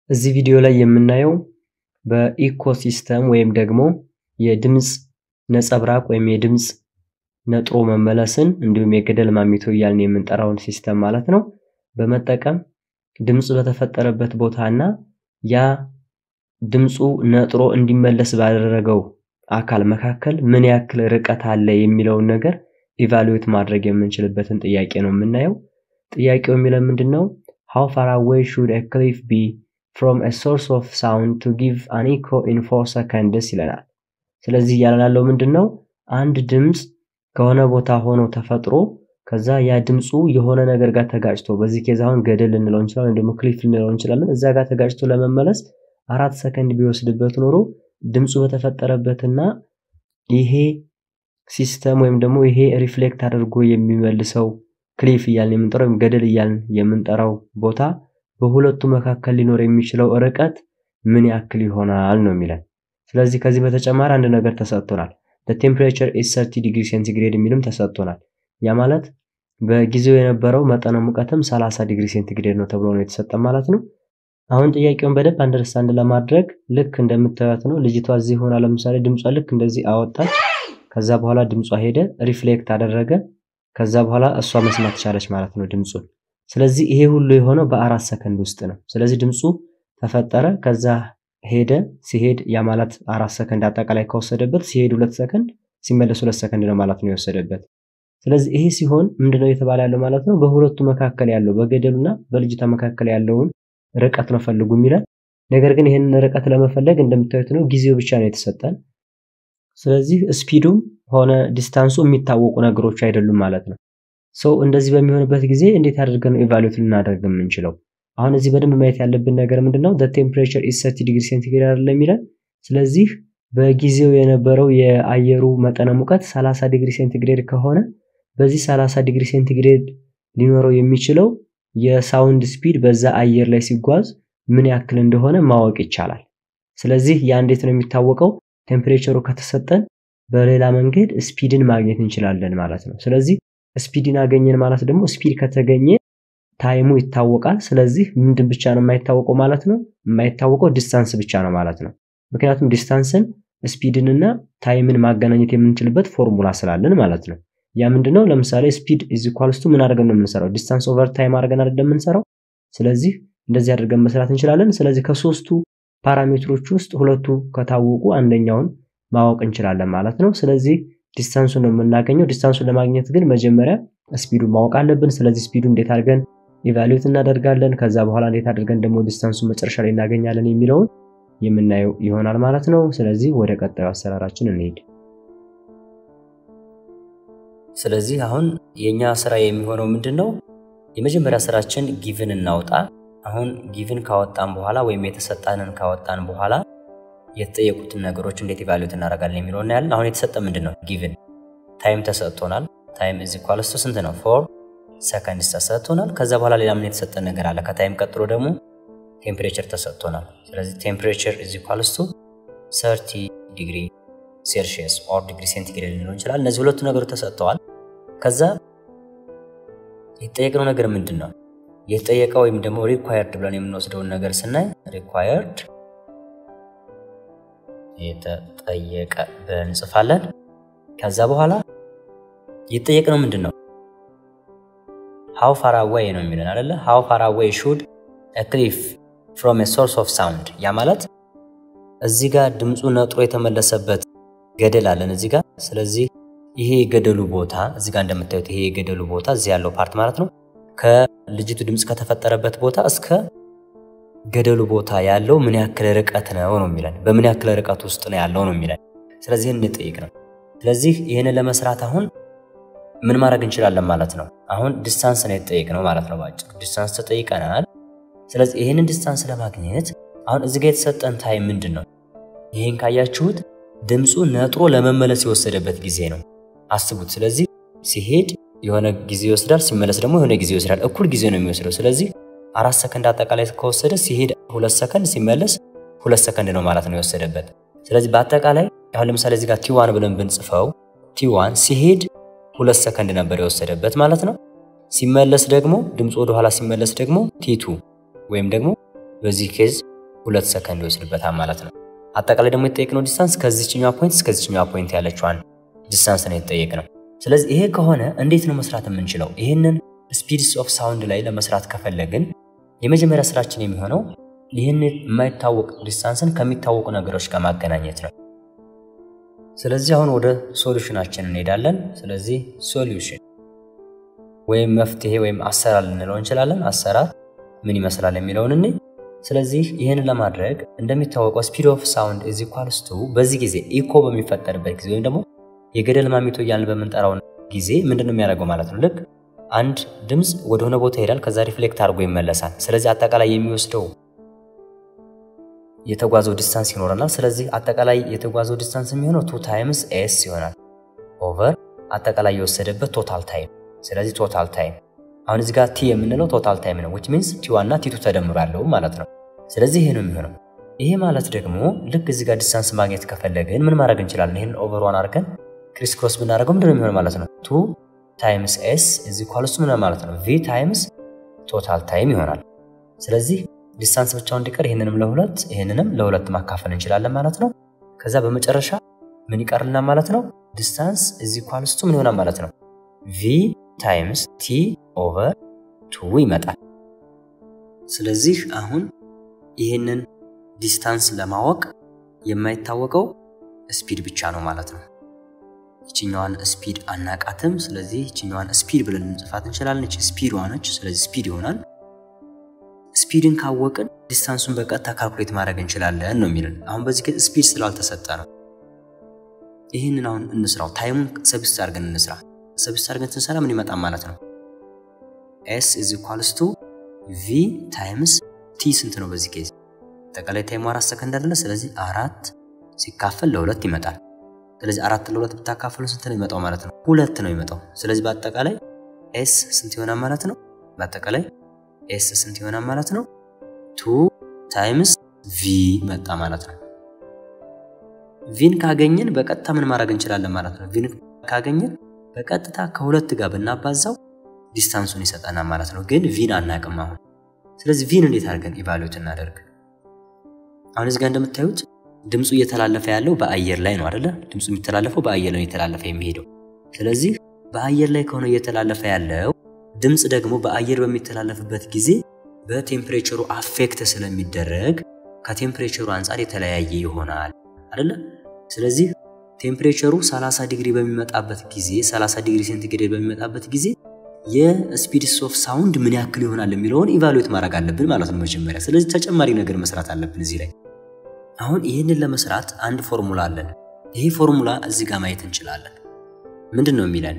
እዚህ ቪዲዮ ላይ የምናየው በኢኮሲስተም ወይም ደግሞ የድምፅ ነጸብራቅ ወይም የድምፅ ነጥሮ መመለስን እንዲሁም የገደል ማሚቶ እያልን የምንጠራውን ሲስተም ማለት ነው በመጠቀም ድምፁ በተፈጠረበት ቦታ እና ያ ድምፁ ነጥሮ እንዲመለስ ባደረገው አካል መካከል ምን ያክል ርቀት አለ የሚለውን ነገር ኢቫሉዌት ማድረግ የምንችልበትን ጥያቄ ነው የምናየው። ጥያቄው የሚለው ምንድን ነው? ሃው ፋር አዌይ ሹድ ኤ ክሊፍ ቢ ፍሮም ኤ ሶርስ ኦፍ ሳውንድ ቱ ጊቭ አን ኢኮ ኢን ፎር ሰከንድስ ይለናል። ስለዚህ እያለን ያለው ምንድን ነው? አንድ ድምፅ ከሆነ ቦታ ሆኖ ተፈጥሮ ከዛ ያ ድምፁ የሆነ ነገር ጋር ተጋጭቶ በዚህ ኬዝ አሁን ገደል ልንለው እንችላለን፣ ወይም ደግሞ ክሊፍ ልንለው እንችላለን። እዛ ጋር ተጋጭቶ ለመመለስ አራት ሰከንድ ቢወስድበት ኖሮ ድምፁ በተፈጠረበትና ይሄ ሲስተም ወይም ደግሞ ይሄ ሪፍሌክት አድርጎ የሚመልሰው ክሊፍ እያልን የምንጠራው ወይም ገደል እያልን የምንጠራው ቦታ በሁለቱ መካከል ሊኖር የሚችለው ርቀት ምን ያክል ይሆናል ነው የሚለን። ስለዚህ ከዚህ በተጨማሪ አንድ ነገር ተሰጥቶናል። ቴምፕሬቸር ኢዝ 30 ዲግሪ ሴንቲግሬድ የሚልም ተሰጥቶናል። ያ ማለት በጊዜው የነበረው መጠነ ሙቀትም 30 ዲግሪ ሴንቲግሬድ ነው ተብሎ ነው የተሰጠ ማለት ነው። አሁን ጥያቄውን በደንብ አንደርስታንድ ለማድረግ ልክ እንደምታዩት ነው። ልጅቷ እዚህ ሆና ለምሳሌ ድምጿ ልክ እንደዚህ አወጣች። ከዛ በኋላ ድምጿ ሄደ፣ ሪፍሌክት አደረገ። ከዛ በኋላ እሷ መስማት ቻለች ማለት ነው ድምፁን። ስለዚህ ይሄ ሁሉ የሆነው በአራት ሰከንድ ውስጥ ነው። ስለዚህ ድምፁ ተፈጠረ፣ ከዛ ሄደ። ሲሄድ ያ ማለት አራት ሰከንድ አጠቃላይ ከወሰደበት ሲሄድ ሁለት ሰከንድ ሲመለስ ሁለት ሰከንድ ነው ማለት ነው የወሰደበት። ስለዚህ ይሄ ሲሆን ምንድነው የተባለ ያለው ማለት ነው በሁለቱ መካከል ያለው በገደሉና በልጅቷ መካከል ያለውን ርቀት ነው ፈልጉ የሚለን። ነገር ግን ይህንን ርቀት ለመፈለግ እንደምታዩት ነው ጊዜው ብቻ ነው የተሰጠን። ስለዚህ ስፒዱም ሆነ ዲስታንሱ የሚታወቁ ነገሮች አይደሉም ማለት ነው። ሰው እንደዚህ በሚሆንበት ጊዜ እንዴት አድርገን ነው ኢቫሉዌት ልናደርግ የምንችለው? አሁን እዚህ በደንብ ማየት ያለብን ነገር ምንድነው ቴምፕሬቸር ኢዝ 30 ዲግሪ ሴንቲግሬድ አይደለም የሚለን። ስለዚህ በጊዜው የነበረው የአየሩ መጠነ ሙቀት 30 ዲግሪ ሴንቲግሬድ ከሆነ በዚህ 30 ዲግሪ ሴንቲግሬድ ሊኖረው የሚችለው የሳውንድ ስፒድ በዛ አየር ላይ ሲጓዝ ምን ያክል እንደሆነ ማወቅ ይቻላል። ስለዚህ ያ እንዴት ነው የሚታወቀው? ቴምፕሬቸሩ ከተሰጠን በሌላ መንገድ ስፒድን ማግኘት እንችላለን ማለት ነው። ስለዚህ ስፒድን አገኘን ማለት ደግሞ ስፒድ ከተገኘ ታይሙ ይታወቃል። ስለዚህ ምንድን ብቻ ነው የማይታወቀው ማለት ነው? የማይታወቀው ዲስታንስ ብቻ ነው ማለት ነው። ምክንያቱም ዲስታንስን ስፒድንና ታይምን ማገናኘት የምንችልበት ፎርሙላ ስላለን ማለት ነው። ያ ምንድነው? ለምሳሌ ስፒድ ኢዝ ኢኳልስ ቱ ምን አድርገን ነው የምንሰራው? ዲስታንስ ኦቨር ታይም አድርገን አይደለም የምንሰራው። ስለዚህ እንደዚህ አድርገን መስራት እንችላለን። ስለዚህ ከሶስቱ ፓራሜትሮች ውስጥ ሁለቱ ከታወቁ አንደኛውን ማወቅ እንችላለን ማለት ነው። ስለዚህ ዲስታንሱን ነው የምናገኘው። ዲስታንሱን ለማግኘት ግን መጀመሪያ ስፒዱን ማወቅ አለብን። ስለዚህ ስፒዱ እንዴት አድርገን ኢቫሉዌት እናደርጋለን፣ ከዛ በኋላ እንዴት አድርገን ደግሞ ዲስታንሱን መጨረሻ ላይ እናገኛለን የሚለውን የምናየው ይሆናል ማለት ነው። ስለዚህ ወደ ቀጣዩ አሰራራችን እንሄድ። ስለዚህ አሁን የኛ ስራ የሚሆነው ምንድን ነው? የመጀመሪያ ስራችን ጊቭን እናውጣ። አሁን ጊቭን ካወጣን በኋላ ወይም የተሰጣንን ካወጣን በኋላ የተጠየቁትን ነገሮች እንዴት ኢቫሉዌት እናደርጋለን የሚለው እናያለን። አሁን የተሰጠ ምንድን ነው? ጊቭን ታይም ተሰጥቶናል። ታይም እዚ ኳልስቱ ስንት ነው? ፎር ሰከንድስ ተሰጥቶናል። ከዛ በኋላ ሌላ ምን የተሰጠ ነገር አለ? ከታይም ቀጥሎ ደግሞ ቴምፕሬቸር ተሰጥቶናል። ስለዚህ ቴምፕሬቸር እዚ ኳልስቱ 30 ዲግሪ ሴልሺየስ ኦር ዲግሪ ሴንቲግሬድ ሊሆን ይችላል። እነዚህ ሁለቱ ነገሮች ተሰጥተዋል። ከዛ የተጠየቅነው ነገር ምንድን ነው? የተጠየቀው ወይም ደግሞ ሪኳየርድ ብለን የምንወስደውን ነገር ስናይ ሪኳየርድ የተጠየቀ ብለን እንጽፋለን። ከዛ በኋላ የተጠየቅነው ምንድን ነው? ሃው ፋር አዌይ ነው የሚለን አይደለ? ሃው ፋር አዌይ ሹድ ክሊፍ ፍሮም ሶርስ ኦፍ ሳውንድ። ያ ማለት እዚህ ጋር ድምፁ ነጥሮ የተመለሰበት ገደል አለን እዚህ ጋር። ስለዚህ ይሄ የገደሉ ቦታ እዚህ ጋር እንደምታዩት ይሄ የገደሉ ቦታ እዚህ ያለው ፓርት ማለት ነው ከልጅቱ ድምፅ ከተፈጠረበት ቦታ እስከ ገደሉ ቦታ ያለው ምን ያክል ርቀት ነው ነው የሚለን። በምን ያክል ርቀት ውስጥ ነው ያለው ነው የሚለን። ስለዚህ ይህን እንጠይቅ ነው። ስለዚህ ይህንን ለመስራት አሁን ምን ማድረግ እንችላለን ማለት ነው። አሁን ዲስታንስ ነው የተጠየቅነው ማለት ነው። ባጭሩ ዲስታንስ ተጠይቀናል። ስለዚህ ይህንን ዲስታንስ ለማግኘት አሁን እዚህ ጋር የተሰጠን ታይም ምንድን ነው? ይህን ካያችሁት ድምፁ ነጥሮ ለመመለስ የወሰደበት ጊዜ ነው። አስቡት። ስለዚህ ሲሄድ የሆነ ጊዜ ይወስዳል፣ ሲመለስ ደግሞ የሆነ ጊዜ ይወስዳል። እኩል ጊዜ ነው የሚወስደው። ስለዚህ አራት ሰከንድ አጠቃላይ ከወሰደ ሲሄድ ሁለት ሰከንድ ሲመለስ ሁለት ሰከንድ ነው ማለት ነው የወሰደበት። ስለዚህ በአጠቃላይ አሁን ለምሳሌ እዚህ ጋር ቲዋን ብለን ብንጽፈው ቲዋን ሲሄድ ሁለት ሰከንድ ነበር የወሰደበት ማለት ነው። ሲመለስ ደግሞ ድምፁ ወደኋላ ሲመለስ ደግሞ ቲቱ ወይም ደግሞ በዚህ ኬዝ ሁለት ሰከንድ ይወስድበታል ማለት ነው። አጠቃላይ ደግሞ የተጠየቅነው ዲስታንስ ከዚችኛዋ ፖይንት እስከዚችኛዋ ፖይንት ያለችዋን ዲስታንስ ነው የተጠየቅነው። ስለዚህ ይሄ ከሆነ እንዴት ነው መስራት የምንችለው? ይህንን ስፒድስ ኦፍ ሳውንድ ላይ ለመስራት ከፈለግን የመጀመሪያ ስራችን የሚሆነው ይህን የማይታወቅ ዲስታንስን ከሚታወቁ ነገሮች ጋር ማገናኘት ነው። ስለዚህ አሁን ወደ ሶሉሽናችን እንሄዳለን። ስለዚህ ሶሉሽን ወይም መፍትሄ ወይም አሰራር ልንለው እንችላለን። አሰራር ምን ይመስላል የሚለውን እኔ ስለዚህ ይህን ለማድረግ እንደሚታወቀው ስፒድ ኦፍ ሳውንድ ኢዝ ኢኳልስ ቱ በዚህ ጊዜ ኢኮ በሚፈጠርበት ጊዜ ወይም ደግሞ የገደል ማሚቶ እያልን በምንጠራው ጊዜ ምንድን ነው የሚያደርገው ማለት ነው። ልክ አንድ ድምፅ ወደሆነ ቦታ ይሄዳል፣ ከዛ ሪፍሌክት አድርጎ ይመለሳል። ስለዚህ አጠቃላይ የሚወስደው የተጓዘው ዲስታንስ ይኖረናል። ስለዚህ አጠቃላይ የተጓዘው ዲስታንስ የሚሆነው ቱ ታይምስ ኤስ ይሆናል ኦቨር አጠቃላይ የወሰደበት ቶታል ታይም። ስለዚህ ቶታል ታይም አሁን እዚህ ጋር ቲ የምንለው ቶታል ታይም ነው ዊች ሚንስ ቲ ዋና ቲቱ ተደምሮ ያለው ማለት ነው። ስለዚህ ይሄ ነው የሚሆነው። ይሄ ማለት ደግሞ ልክ እዚህ ጋር ዲስታንስ ማግኘት ከፈለግን ምን ማድረግ እንችላለን? ይህን ኦቨር ዋን አድርገን ክሪስ ክሮስ ብናደርገው ምንድን ነው የሚሆነው ማለት ነው? ቱ ታይምስ ኤስ እዚ ኳልሱ ምን ማለት ነው? ቪ ታይምስ ቶታል ታይም ይሆናል። ስለዚህ ዲስታንስ ብቻውን እንዲቀር ይህንንም ለሁለት ይህንንም ለሁለት ማካፈል እንችላለን ማለት ነው። ከዛ በመጨረሻ ምን ይቀርልናል ማለት ነው? ዲስታንስ እዚ ኳልስቱ ምን ይሆናል ማለት ነው? ቪ ታይምስ ቲ ኦቨር ቱ ይመጣል። ስለዚህ አሁን ይህንን ዲስታንስ ለማወቅ የማይታወቀው ስፒድ ብቻ ነው ማለት ነው። ይችኛዋን ስፒድ አናቃትም። ስለዚህ ይችኛዋን ስፒድ ብለን እንጽፋት እንችላለን። ይች ስፒድ ነች። ስለዚህ ስፒድ ይሆናል። ስፒድን ካወቅን ዲስታንሱን በቀጥታ ካልኩሌት ማድረግ እንችላለን ነው የሚልን። አሁን በዚህ ግን ስፒድ ስላልተሰጠ ነው። ይህንን አሁን እንስራው። ታይሙን ሰብስት አድርገን እንስራ። ሰብስት አድርገን ስንሰራ ምን ይመጣል ማለት ነው? ኤስ ኢዝ ኢኳልስ ቱ ቪ ታይምስ ቲ ስንት ነው በዚህ ኬዝ? አጠቃላይ ታይሙ አራት ሰከንድ አይደለ? ስለዚህ አራት ሲካፈል ለሁለት ይመጣል። ስለዚህ አራት ለሁለት ብታካፍሉ ስንት ነው የሚመጣው ማለት ነው? ሁለት ነው የሚመጣው። ስለዚህ በአጠቃላይ ኤስ ስንት ይሆናል ማለት ነው? በአጠቃላይ ኤስ ስንት ይሆናል ማለት ነው? ቱ ታይምስ ቪ መጣ ማለት ነው። ቪን ካገኘን በቀጥታ ምን ማድረግ እንችላለን ማለት ነው? ቪን ካገኘን በቀጥታ ከሁለት ጋር ብናባዛው ዲስታንሱን ይሰጠናል ማለት ነው። ግን ቪን አናቅም አሁን። ስለዚህ ቪን እንዴት አድርገን ኢቫሉዌት እናደርግ? አሁን እዚህ ጋር እንደምታዩት ድምፁ እየተላለፈ ያለው በአየር ላይ ነው አይደለ? ድምፁ የሚተላለፈው በአየር ላይ እየተላለፈ የሚሄደው። ስለዚህ በአየር ላይ ከሆነ እየተላለፈ ያለው ድምፅ ደግሞ በአየር በሚተላለፍበት ጊዜ በቴምፕሬቸሩ አፌክት ስለሚደረግ ከቴምፕሬቸሩ አንጻር የተለያየ ይሆናል አይደለ? ስለዚህ ቴምፕሬቸሩ 30 ዲግሪ በሚመጣበት ጊዜ 30 ዲግሪ ሴንቲግሬድ በሚመጣበት ጊዜ የስፒድስ ኦፍ ሳውንድ ምን ያክል ይሆናል የሚለውን ኢቫሉዌት ማድረግ አለብን ማለት ነው መጀመሪያ። ስለዚህ ተጨማሪ ነገር መስራት አለብን እዚህ ላይ። አሁን ይህንን ለመስራት አንድ ፎርሙላ አለን። ይሄ ፎርሙላ እዚህ ጋር ማየት እንችላለን። ምንድን ነው የሚለን?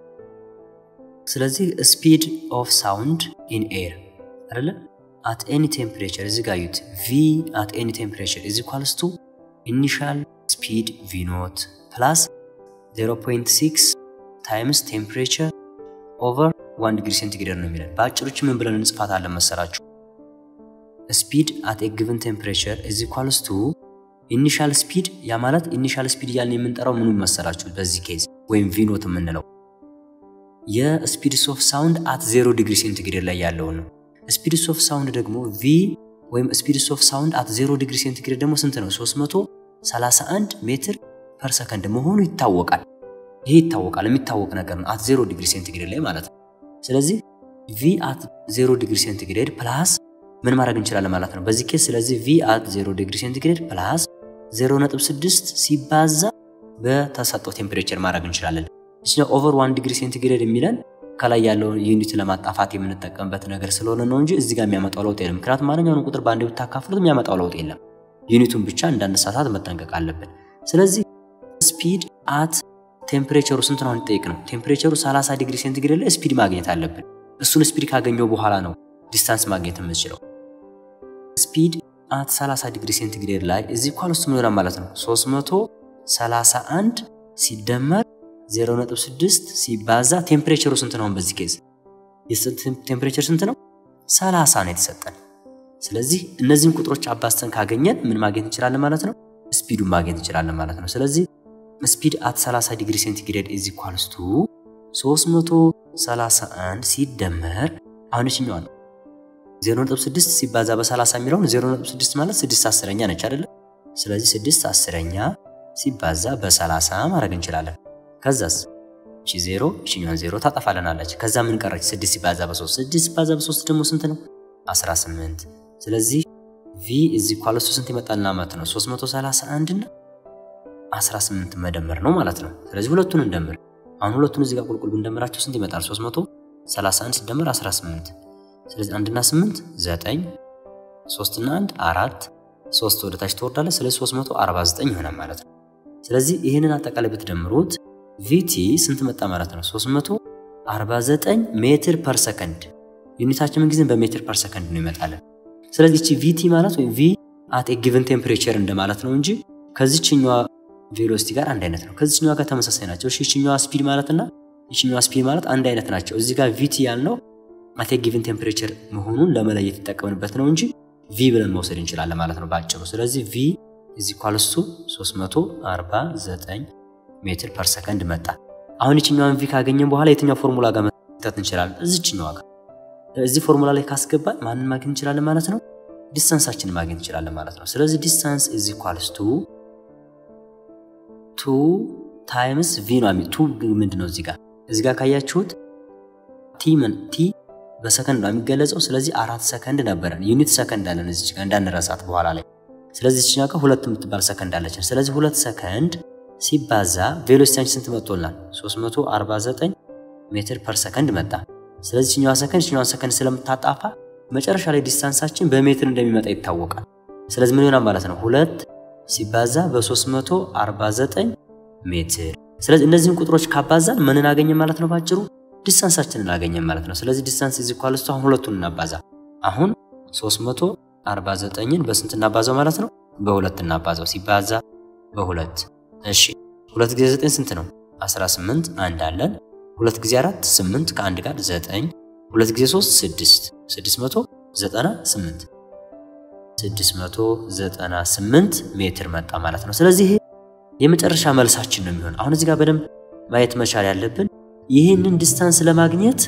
ስለዚህ ስፒድ ኦፍ ሳውንድ ኢን ኤር አይደለ አት ኤኒ ቴምፕሬቸር እዚህ ጋር ዩት ቪ አት ኤኒ ቴምፕሬቸር ኢዝ ኢኳልስ ቱ ኢኒሻል ስፒድ ቪ ኖት ፕላስ 0.6 ታይምስ ቴምፕሬቸር ኦቨር 1 ዲግሪ ሴንቲግሬድ ነው የሚለን። በአጭሮች ምን ብለን እንጽፋታለን መሰራችሁ? ስፒድ አት ኤ ጊቨን ቴምፕሬቸር ኢዝ ኢኳልስ ቱ ኢኒሻል ስፒድ። ያ ማለት ኢኒሻል ስፒድ እያልን የምንጠራው ምኑን መሰራችሁ? በዚህ ኬዝ ወይም ቪኖት የምንለው የስፒድስ ኦፍ ሳውንድ አት 0 ዲግሪ ሴንቲግሬድ ላይ ያለውን ነው። ስፒድስ ኦፍ ሳውንድ ደግሞ ቪ ወይም ስፒድስ ኦፍ ሳውንድ አት 0 ዲግሪ ሴንቲግሬድ ደግሞ ስንት ነው? 331 ሜትር ፐር ሰከንድ መሆኑ ይታወቃል። ይሄ ይታወቃል፣ የሚታወቅ ነገር ነው። አት 0 ዲግሪ ሴንቲግሬድ ላይ ማለት ነው። ስለዚህ ቪ አት 0 ዲግሪ ሴንቲግሬድ ፕላስ ምን ማድረግ እንችላለን ማለት ነው በዚህ ኬስ። ስለዚህ ቪ አት 0 ዲግሪ ሴንቲግሬድ ፕላስ 0.6 ሲባዛ በተሰጠው ቴምፕሬቸር ማድረግ እንችላለን። እዚህ ኦቨር 1 ዲግሪ ሴንቲግሬድ የሚለን ከላይ ያለውን ዩኒት ለማጣፋት የምንጠቀምበት ነገር ስለሆነ ነው እንጂ እዚህ ጋር የሚያመጣው ለውጥ የለም። ምክንያቱም ማንኛውንም ቁጥር በአንድ ብታካፍሉት የሚያመጣው ለውጥ የለም። ዩኒቱን ብቻ እንዳነሳሳት መጠንቀቅ አለብን። ስለዚህ ስፒድ አት ቴምፕሬቸሩ ስንት ነው እንጠይቅ ነው። ቴምፕሬቸሩ 30 ዲግሪ ሴንቲግሬድ ላይ ስፒድ ማግኘት አለብን። እሱን ስፒድ ካገኘው በኋላ ነው ዲስታንስ ማግኘት የምንችለው። ስፒድ አት 30 ዲግሪ ሴንቲግሬድ ላይ እዚህ ኳል ውስጥ ምን ማለት ነው 331 ሲደመር 0.6 ሲባዛ ቴምፕሬቸሩ ስንት ነው? በዚህ ኬዝ ቴምፕሬቸር ስንት ነው? 30 ነው የተሰጠን። ስለዚህ እነዚህን ቁጥሮች አባስተን ካገኘን ምን ማግኘት እንችላለን ማለት ነው? ስፒዱን ማግኘት እንችላለን ማለት ነው። ስለዚህ ስፒድ አት 30 ዲግሪ ሴንቲግሬድ ኢዝ ኢኳልስ ቱ 331 ሲደመር አሁን እችኛዋ ነው 0.6 ሲባዛ በ30 የሚለውን 0.6 ማለት 6 አስረኛ ነች አይደለ? ስለዚህ 6 አስረኛ ሲባዛ በ30 ማድረግ እንችላለን። ከዛስ እቺ 0 እቺኛዋን 0 ታጠፋልናለች። ከዛ ምን ቀረች? 6 ሲባዛ በ3 6 ሲባዛ በ3 ደግሞ ስንት ነው? 18 ስለዚህ ቪ እዚህ ኳለሱ ስንት ይመጣልና ማለት ነው 331 እና 18 መደመር ነው ማለት ነው። ስለዚህ ሁለቱን እንደምር። አሁን ሁለቱን እዚህ ጋር ቁልቁል ብንደምራቸው ስንት ይመጣል? 331 ሲደመር 18 ስለዚህ አንድና 8 9 3 እና 1 4 3 ወደ ታች ትወርዳለች። ስለዚህ 349 ይሆናል ማለት ነው። ስለዚህ ይህንን አጠቃላይ ብትደምሩት ቪቲ ስንት መጣ ማለት ነው? 349 ሜትር ፐር ሰከንድ። ዩኒታችን ምን ጊዜም በሜትር ፐር ሰከንድ ነው ይመጣለን። ስለዚህ እቺ ቪቲ ማለት ወይም ቪ አት ኤ ጊቨን ቴምፕሬቸር እንደማለት ነው እንጂ ከዚችኛዋ ቬሎሲቲ ጋር አንድ አይነት ነው። ከዚችኛዋ ጋር ተመሳሳይ ናቸው። እሺ ይችኛዋ ስፒድ ማለትና ይችኛዋ ስፒድ ማለት አንድ አይነት ናቸው። እዚህ ጋር ቪቲ ያልነው አት ኤ ጊቨን ቴምፕሬቸር መሆኑን ለመለየት የተጠቀምንበት ነው እንጂ ቪ ብለን መውሰድ እንችላለን ማለት ነው በአጭሩ። ስለዚህ ቪ እዚህ ኳልሱ 349 ሜትር ፐር ሰከንድ መጣ። አሁን ይችኛዋን ቪ ካገኘን በኋላ የትኛው ፎርሙላ ጋር መተት እንችላለን? እዚችኛዋ ጋር እዚህ ፎርሙላ ላይ ካስገባን ማንን ማግኘት እንችላለን ማለት ነው? ዲስታንሳችንን ማግኘት እንችላለን ማለት ነው። ስለዚህ ዲስታንስ ኢዝ ኢኳልስ ቱ ቱ ታይምስ ቪ ነው። ቱ ምንድን ነው? እዚህ ጋር እዚህ ጋር ካያችሁት ቲ ምን ቲ በሰከንድ ነው የሚገለጸው። ስለዚህ አራት ሰከንድ ነበረን። ዩኒት ሰከንድ አለን እዚህ ጋር እንዳንረሳት በኋላ ላይ። ስለዚህ እዚህኛ ጋር ሁለት የምትባል ሰከንድ አለችን። ስለዚህ ሁለት ሰከንድ ሲባዛ ቬሎሲቲያችን ስንት መጥቶልናል? 349 ሜትር ፐር ሰከንድ መጣ። ስለዚህ ችኛዋ ሰከንድ ችኛዋ ሰከንድ ስለምታጣፋ መጨረሻ ላይ ዲስታንሳችን በሜትር እንደሚመጣ ይታወቃል። ስለዚህ ምን ይሆናል ማለት ነው? ሁለት ሲባዛ በ349 ሜትር። ስለዚህ እነዚህን ቁጥሮች ካባዛን ምንን አገኘን ማለት ነው? ባጭሩ ዲስታንሳችንን አገኘን ማለት ነው። ስለዚህ ዲስታንስ ኢዝ ኢኳልስ ቱ አሁን ሁለቱን እናባዛ። አሁን 349ን በስንት እናባዛው ማለት ነው? በሁለት እናባዛው። ሲባዛ በሁለት እሺ፣ ሁለት ጊዜ 9 ስንት ነው? 18 አንድ አለን ሁለት ጊዜ አራት ስምንት ከአንድ ጋር ዘጠኝ ሁለት ጊዜ ሶስት ስድስት ስድስት መቶ ዘጠና ስምንት ስድስት መቶ ዘጠና ስምንት ሜትር መጣ ማለት ነው። ስለዚህ ይሄ የመጨረሻ መልሳችን ነው የሚሆን። አሁን እዚህ ጋር በደንብ ማየት መቻል ያለብን ይህንን ዲስታንስ ለማግኘት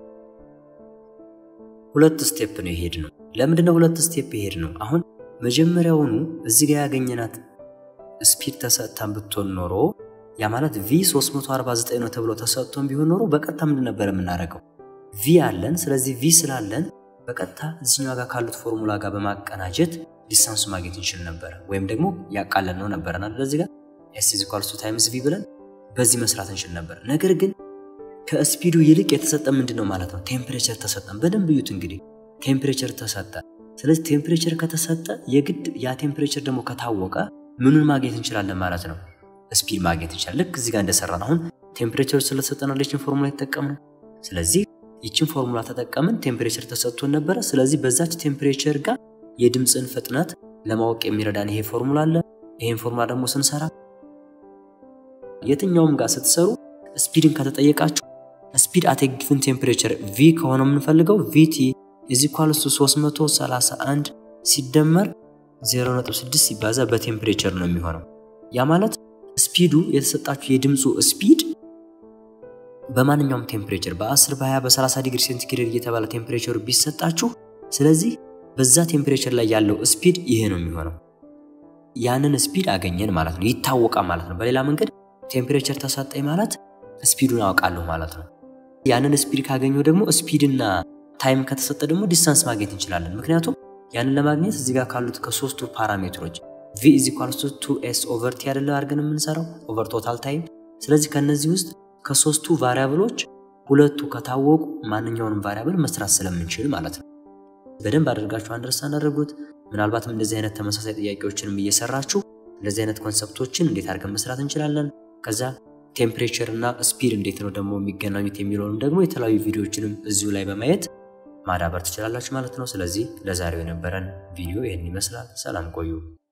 ሁለት ስቴፕ ነው የሄድ ነው። ለምንድነው ሁለት ስቴፕ የሄድ ነው? አሁን መጀመሪያውኑ እዚህ ጋር ያገኘናት ስፒድ ተሰጥታን ብትሆን ኖሮ ያ ማለት ቪ 349 ነው ተብሎ ተሰጥቶን ቢሆን ኖሮ በቀጥታ ምንድን ነበር የምናደርገው? ቪ አለን። ስለዚህ ቪ ስላለን በቀጥታ እዚኛው ጋር ካሉት ፎርሙላ ጋር በማቀናጀት ዲስታንሱ ማግኘት እንችል ነበር፣ ወይም ደግሞ ያቃለን ነው ነበረና ለዚህ ጋር ኤስ ኢዝ ኢኳልስ ቱ ታይምስ ቪ ብለን በዚህ መስራት እንችል ነበር። ነገር ግን ከስፒዱ ይልቅ የተሰጠ ምንድን ነው ማለት ነው? ቴምፕሬቸር ተሰጠን። በደንብ እዩት እንግዲህ ቴምፕሬቸር ተሰጠ። ስለዚህ ቴምፕሬቸር ከተሰጠ የግድ ያ ቴምፕሬቸር ደግሞ ከታወቀ ምኑን ማግኘት እንችላለን ማለት ነው ስፒድ ማግኘት ይችላል። ልክ እዚህ ጋር እንደሰራን አሁን ቴምፕሬቸር ስለተሰጠናል ይችን ፎርሙላ የተጠቀምነው። ስለዚህ ይችን ፎርሙላ ተጠቀምን። ቴምፕሬቸር ተሰጥቶን ነበረ። ስለዚህ በዛች ቴምፕሬቸር ጋር የድምፅን ፍጥነት ለማወቅ የሚረዳን ይሄ ፎርሙላ አለ። ይሄን ፎርሙላ ደግሞ ስንሰራ የትኛውም ጋር ስትሰሩ ስፒድን ከተጠየቃችሁ ስፒድ አት ጊቭን ቴምፕሬቸር ቪ ከሆነ የምንፈልገው ቪቲ ኢዝ ኢኳልስ ቱ 331 ሲደመር 0.6 ሲባዛ በቴምፕሬቸር ነው የሚሆነው ያ ማለት ስፒዱ የተሰጣችሁ የድምፁ ስፒድ በማንኛውም ቴምፕሬቸር በ10 በ20 በ30 ዲግሪ ሴንቲግሬድ እየተባለ ቴምፕሬቸሩ ቢሰጣችሁ፣ ስለዚህ በዛ ቴምፕሬቸር ላይ ያለው ስፒድ ይሄ ነው የሚሆነው። ያንን ስፒድ አገኘን ማለት ነው፣ ይታወቃል ማለት ነው። በሌላ መንገድ ቴምፕሬቸር ተሰጠኝ ማለት ስፒዱን አውቃለሁ ማለት ነው። ያንን ስፒድ ካገኘው ደግሞ ስፒድና ታይም ከተሰጠ ደግሞ ዲስታንስ ማግኘት እንችላለን። ምክንያቱም ያንን ለማግኘት እዚህ ጋር ካሉት ከሶስቱ ፓራሜትሮች ቪ ኢዝ ኢኳልስ ቱ ቱ ኤስ ኦቨር ቲ አይደለ አድርገን የምንሰራው ኦቨር ቶታል ታይም። ስለዚህ ከነዚህ ውስጥ ከሶስቱ ቫሪያብሎች ሁለቱ ከታወቁ ማንኛውንም ቫሪያብል መስራት ስለምንችል ማለት ነው። በደንብ አድርጋችሁ አንደርስታንድ አድርጉት። ምናልባትም እንደዚህ አይነት ተመሳሳይ ጥያቄዎችንም እየሰራችሁ እንደዚህ አይነት ኮንሰፕቶችን እንዴት አድርገን መስራት እንችላለን፣ ከዛ ቴምፕሬቸር እና ስፒድ እንዴት ነው ደግሞ የሚገናኙት የሚለውንም ደግሞ የተለያዩ ቪዲዮዎችንም እዚሁ ላይ በማየት ማዳበር ትችላላችሁ ማለት ነው። ስለዚህ ለዛሬው የነበረን ቪዲዮ ይህን ይመስላል። ሰላም ቆዩ።